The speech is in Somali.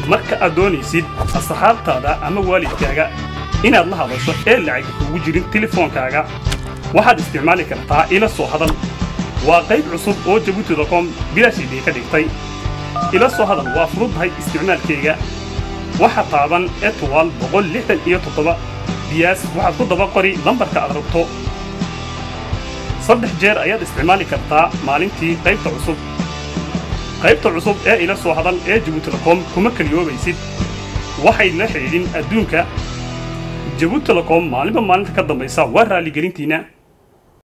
marka aad doonaysid asxaabtaada ama waalidkaaga inaad la hadasho ee lacag kugu jirin telefoonkaaga waxaad isticmaali kartaa ila soo hadal waa qayb cusub oo jabuuti.com bilaashiidii ka dhigtay ila soo hadal waa fududdahay isticmaalkayga waxa taaban etwal boqol lixdan iyo toddoba diyaas waxaad ku daba qori lambarka aad rabto saddex jeer ayaad isticmaali kartaa maalintii qaybta cusub qaybta cusub ee ila soo hadal ee jabuuti.com kuma keliyoobaysid waxay la xidhiidhin adduunka jabuuti.com maalinba maalinta ka dambaysa waa raalligelintiinna